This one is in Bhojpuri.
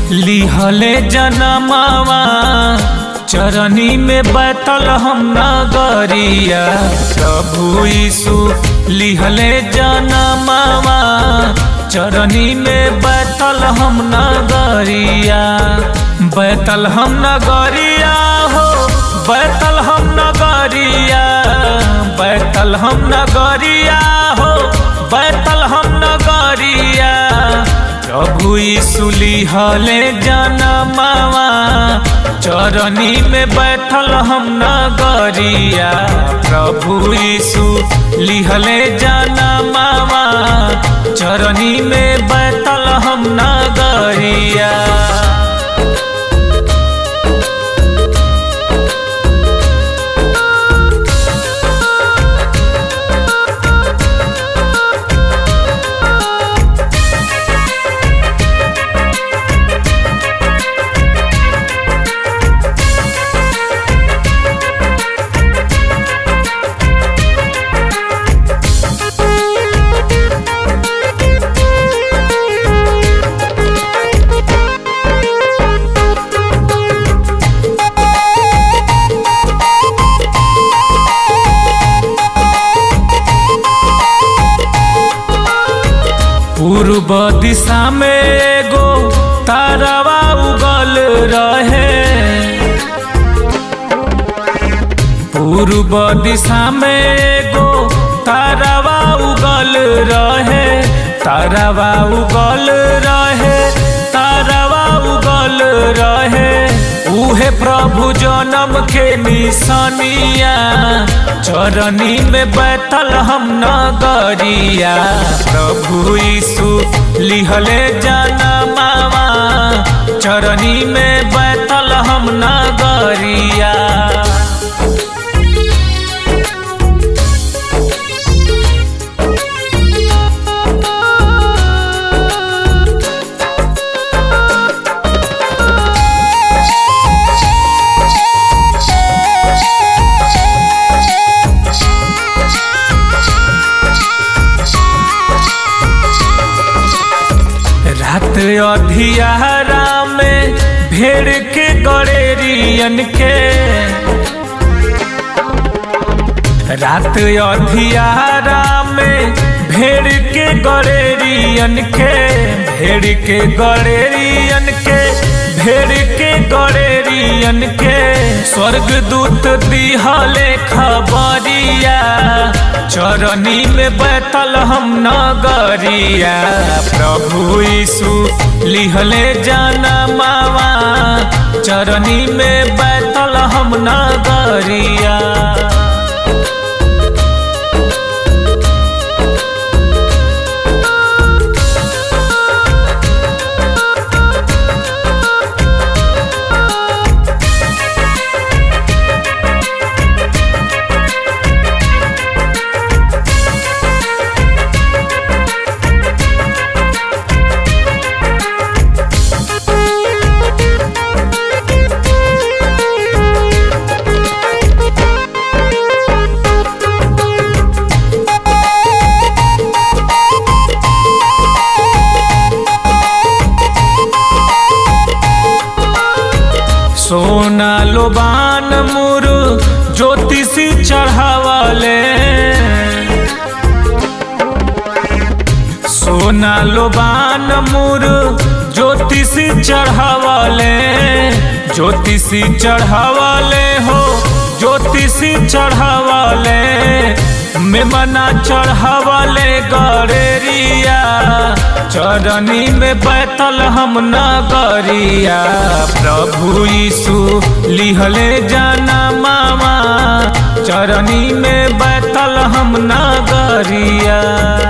लिहले जनमावा चरनी में बैठल हम नगरिया प्रभु यीशु लिहले जनमावा चरनी में बैठल हम नगरिया बैठल हम नगरिया हो बैठल हम नगरिया बैठल हम नगरिया हो बैठल हम नगरिया प्रभु यीशु लिहले जनमावा चरनी में बैठल हम नगरिया प्रभु यीशु लिहले जनमावा चरनी में बैठल हम नगरिया पूर्व दिशा में एगो तारावा उगल रहे पूर्व दिशा में एगो तारावा उगल रहे तारावा उगल रहे तारावा उगल रहे उहे प्रभु जन्म के निशानिया चरनी में बैठल हम नगरिया प्रभु यीशु लिहले जनमावा चरनी में बैठल हम नगरिया रात अधियारा में भेड़ के गड़ेरियन के रात अधियारा में भेड़ के गड़ेरियन के भेड़ के गड़ेरियन के भेड़ के गड़ेरियन के स्वर्ग दूत दिहले खबरिया चरनी में बैठल हम नगरिया प्रभु यीशु लिहले जनमावा चरनी में बैठल हम नगरिया सोना लोबान मुरु ज्योतिषी चढ़ावले सोना लोबान मुरु ज्योतिषी चढ़ावले ज्योतिषी चढ़ावले हो ज्योतिषी चढ़ावले मेमना चढ़ावले गड़ेरिया चरनी में बैठल हम नगरिया प्रभु यीशु लिहले जनमावा चरनी में बैठल हम नगरिया